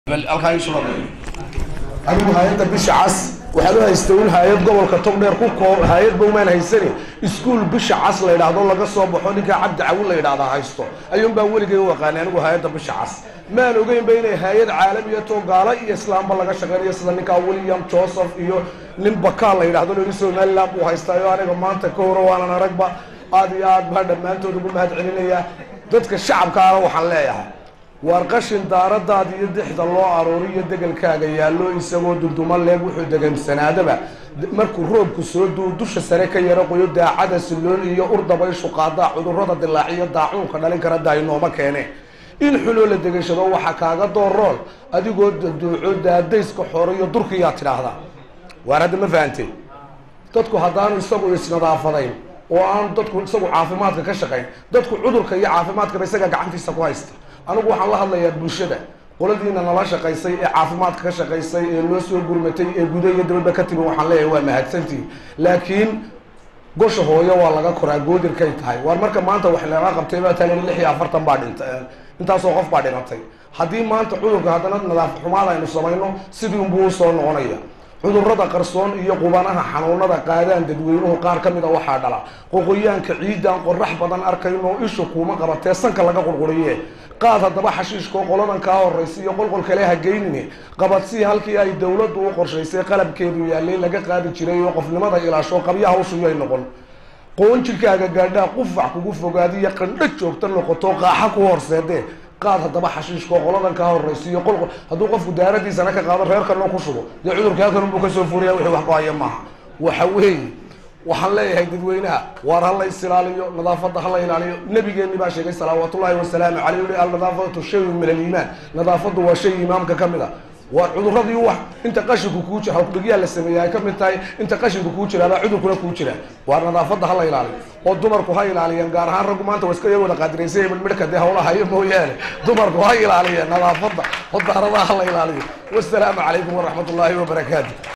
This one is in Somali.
anigu hay-adda bisha cas waxaad u haysta un hay-ad gobolka togdheer ku koo hay-ad baumaan haysani iskuol bisha cas la yidhaahdo laga soo baxo ninkaa cabdi cawin la yidhahdaa haysto ayuun baa weligay u aqaanay anigu hay-adda bisha cas maan ogeynba inay hay-ad caalamiya too gaalo iyo islaamba laga shaqeynayo sida ninkaa william joseph iyo nin bakaal la yidhahdo loi somaliland buu haystaayo aniga maanta ka horo waanan aragba aada iyo aad baa dhammaantood ugu mahad celinayaa dadka shacabkaana waxaan leeyahay waar qashin daaradaada iyo dixda loo arooriyo degelkaaga yaallo isagoo dunduma leeg wuxuu degamsanaadaba markuu roobku soo duu dusha sare ka yaro qoyo daacada silloon iyo urdabayshu qaadaa cudurrada dilaaciyo daacuunka dhalin kara daaynooma keene in xuloo la degashado waxaa kaaga doorool adigoo daduuco daadayska xoreyo durkiyaa tidhaahdaa waar hadda ma fahantay dadku haddaanu isagu isnadaafadayn oo aan dadku isagu caafimaadka ka shaqayn dadku cudurka iyo caafimaadkaba isaga gacantiisa ku haysta anigu waxaan la hadlayaa bulshada qoladiina nala shaqaysay ee caafimaadka ka shaqaysay ee loo soo gurmatay ee guda iyo dabadba ka timi waxaan leeyahay waa mahadsantihi laakiin gosha hooyo waa laga koraa goodirkay tahay waar marka maanta wax laga qabtay baa taagan lix iyo afartan baa dhintay intaasoo qof baa dhimatay haddii maanta cudurka haddana nadaaf xumaad aynu samayno sidii unbuu usoo noqonaya cudurrada qarsoon iyo qubanaha xanuunada qaadaan dadweynuhu qaar ka mid a waxaa dhala qoqoyaanka ciidan qorax badan arkayno isha kuuma qabatee sanka laga qurquriye qaad haddaba xashiishkoo qoladan kaa horaysa iyo qolqol kale ha geynine qabadsii halkii ay dowladdu u qorshaysay qalabkeedu yaallay laga qaadi jiray oo qofnimada ilaasho qabya hawshuyay noqon qoon jirkaaga gaadhaa qufac kugu fogaadiyo qandho joogta noqoto qaaxa ku horseedee qaad haddaba xashiishkoo qoladan kaa horaysiiyo qolqol hadduu qofku daaradiisana ka qaado reerkanoo ku shubo dee cudurka halkan unbuu kasoo furiya wixii wax ku haya maaha waxa weeye waxaan leeyahay dadweynaha waar ha la isilaaliyo nadaafadda ha la ilaaliyo nabigeeni baa sheegay salawaatullahi wasalaamu caleyh ui alnadaafatu shayun min aliimaan nadaafaddu waa shay imaamka ka mid a waa cuduradii wax inta qashinku kuu jira hawkdhigyaa la sameeya ay ka mid tahay inta qashinku kuu jira baa cudurkuna kuu jira waa nadaafadda ha la ilaaliyo oo dumarku ha ilaaliyeen gaar ahaan raggu maanta waa iska yar wada qaadiraysay midhmidhka dee hawla hayo mooyaane dumarku ha ilaaliyeen nadaafadda oo daaradaha ha la ilaaliyo wasalaamu calaykum waraxmat ullaahi wabarakaatu